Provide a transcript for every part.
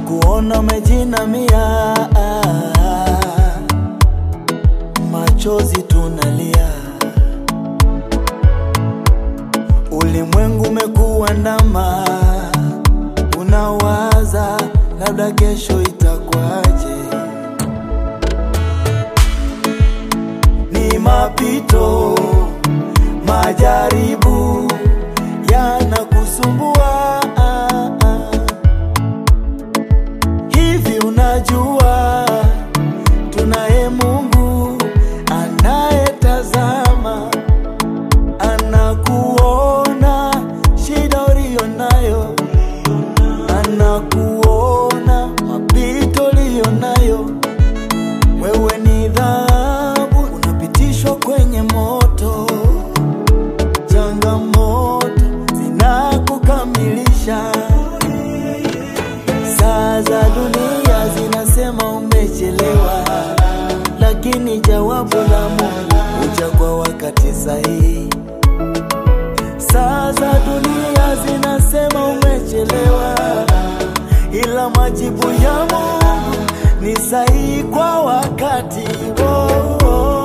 kuona umejinamia, machozi tunalia, ulimwengu umekuandama, unawaza labda kesho itakwaje. Ni mapito, majaribu yanakusumbua hivi, unajua tunaye Mungu anayetazama, anakuona shida uliyo nayo, anakuona mapito uliyo nayo. Wewe ni dhahabu, unapitishwa kwenye moto, changamoto zinakukamilisha. Saa za dunia zinasema umechelewa, lakini jawabu la Mungu huja kwa wakati sahihi. Saa za dunia zinasema umechelewa, ila majibu ya Mungu ni sahihi kwa wakati. Oh, oh.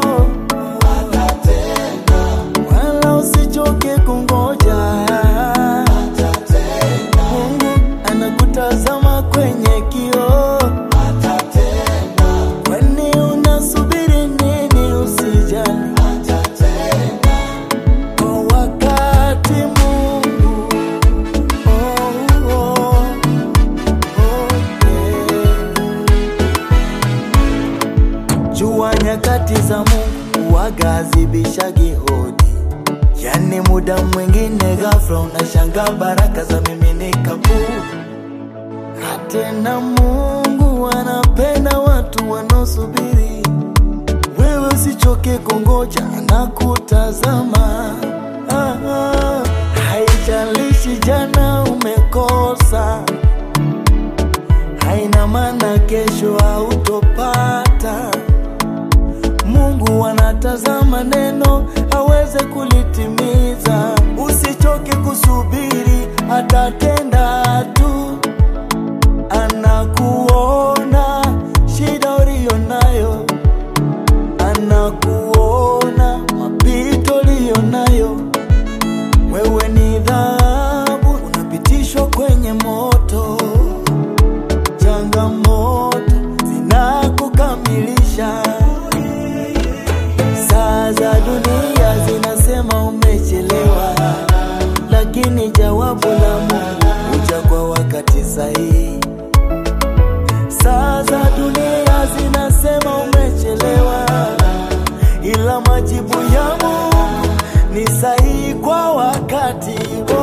Wala usichoke kungoja, Mungu anakutazama kwenye kioo. Kwani unasubiri nini? Usijali kwa wakati Mungu. Oh, oh, oh, yeah. Jua nyakati za Mungu huwaga hazibishagi hodi, yani muda mwingine ghafla unashangaa baraka za miminika puu. Na tena Mungu anapenda watu wanaosubiri. Wewe usichoke kungoja, anakutazama. Ah, ah, haijalishi jana umekosa, haina maana kesho hautopata. Mungu anatazama neno aweze kulitimiza. Usichoke kusubiri, atatenda tu. Anakuona shida uliyo nayo, anakuona mapito uliyo nayo. Wewe ni dhahabu, unapitishwa kwenye moto, changamoto zinakukamilisha. Saa za dunia zinasema umechelewa, lakini jawabu la Mungu huja kwa wakati sahihi. Saa za dunia zinasema umechelewa, ila majibu ya Mungu ni sahihi kwa wakati.